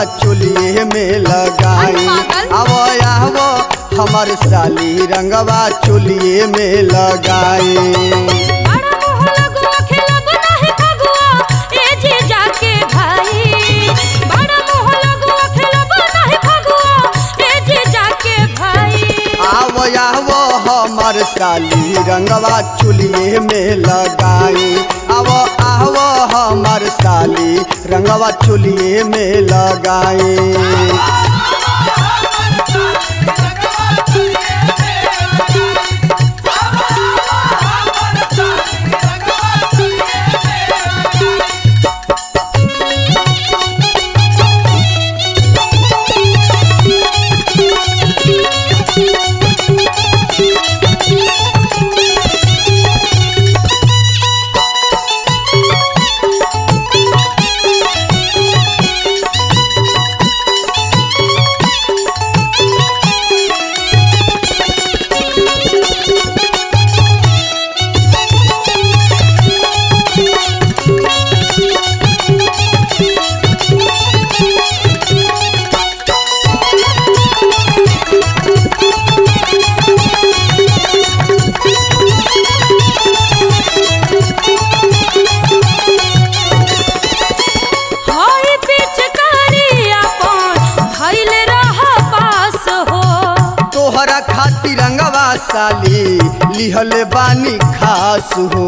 रंगवा चोलिए में लगाई आवो आवो हमर साली रंगवा चोलिए में लगाई बड़ा मोह लगुआ खेलब नाही फगुआ ए जे जाके भाई बड़ा मोह लगुआ खेलब नाही फगुआ ए जे जाके भाई आवो आवो हमर साली रंगवा चोलिए में लगाई आवो आवो हमर साली रंगवा चोलिए में लगाई हाय पिचकारी अपन धइल रह पास हो तोहरा खातिर रंगवा साली लिहल बानी खास हो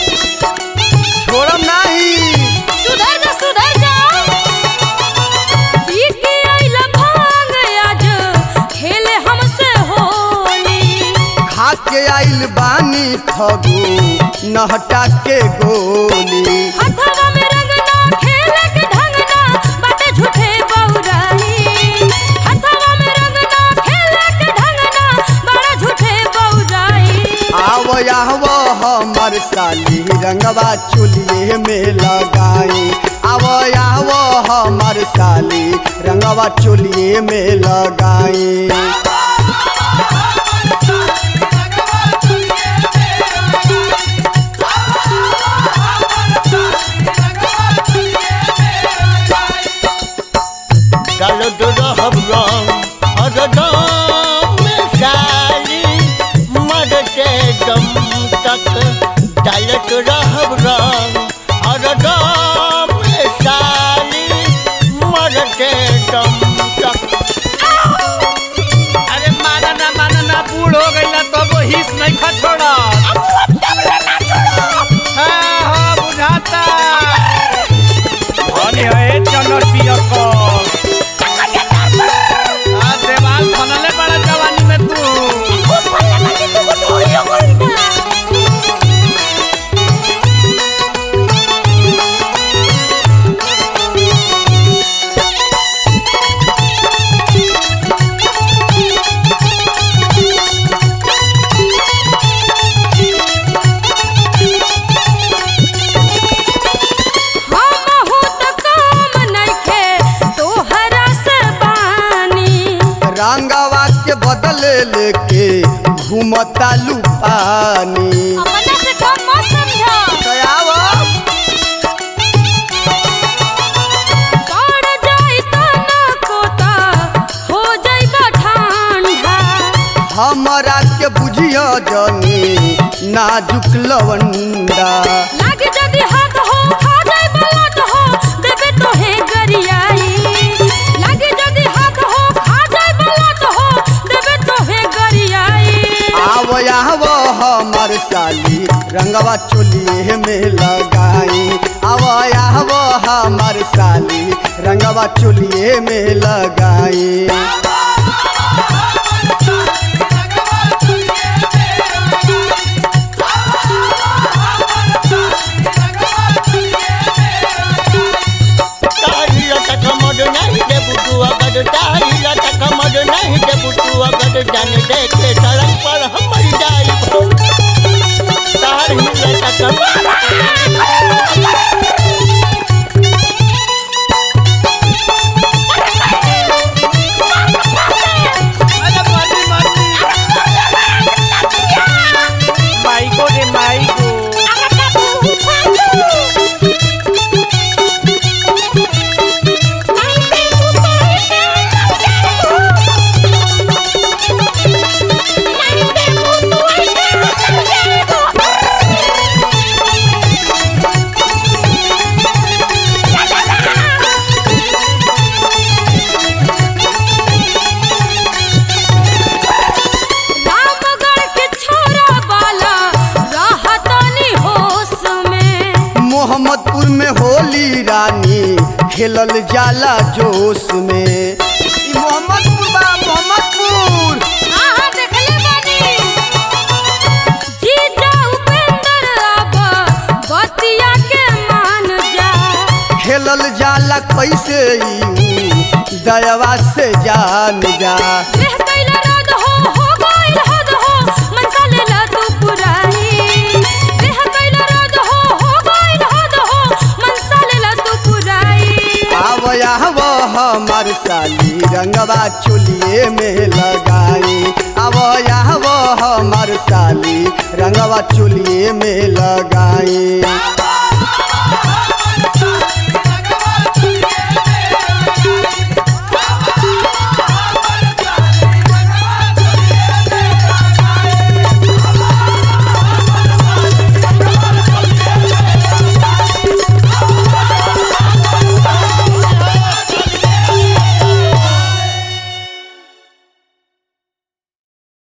छोड़म नहीं सुधर जा सुधर जा पी के आइला भांग आज खेले हमसे होली खा के आइल बानी फगु नहटा के गोली हथवा में रंगना खेले के ढंगना बाटे झूठे बौराई हथवा में रंगना खेले के ढंगना बड़ा झूठे बौराई आवो आवो हमर साली रंगवा चोलिए में लगाई आवो आवो हमर साली रंगवा चोलिए में लगाई डालत रहब रंग हरदम साली मरते दम तक डालत रहब रंग हरदम साली मरते दम तक अरे माना ना माना ना बूढ़ हो गई ना तो वो हिस नहीं खा छोड़ा हाँ हाँ बुझाता धनी है चलो पिया को हाँ देवाल फनले बड़ा जवानी में तू हम हो त काम नइखे तोहरा से बानी रंगवा के बदले लेके घूमता लुपानी अपना से कम मत समझा कयावो पड़ जाई तना कोता हो जाई ठंडा हमरा के बुझियो जनी नाजुक लवंडा लाग जदी हाथ हो खा जाई बलट हो देबे तो हे गरियाई लाग जदी हाथ हो खा जाई बलट हो देबे तो हे गरियाई आवो आवो हमर साली रंगवा चोलिए में लगाई आवो आवो हमर साली रंगवा चोलिए में लगाई तारी लटक मड नहीं दे बुटू अगर तारी लटक मड नहीं दे बुटू अगर जान देखे सड़क पर हम मर जाई तारी लटक अरे मर्दी मर्दी माइको रे माइको खेलल जाला जोश में ई मोहम्मदपुर बा मोहम्मदपुर हाँ हाँ देखले बानी जीजा उपेंद्र अब बतिया के मान जा खेलल जाला कैसे ई दयवा से जान जा रह गइल रद हो हो गइल हद हो मनसा लेला तू पुराई रह गइल रद हो हो गइल हद हो मनसा लेला तू पुराई आव आव हमार साली रंगवा चुलिए में लगाई आव आव हमार साली रंगवा चुलिए में लगाई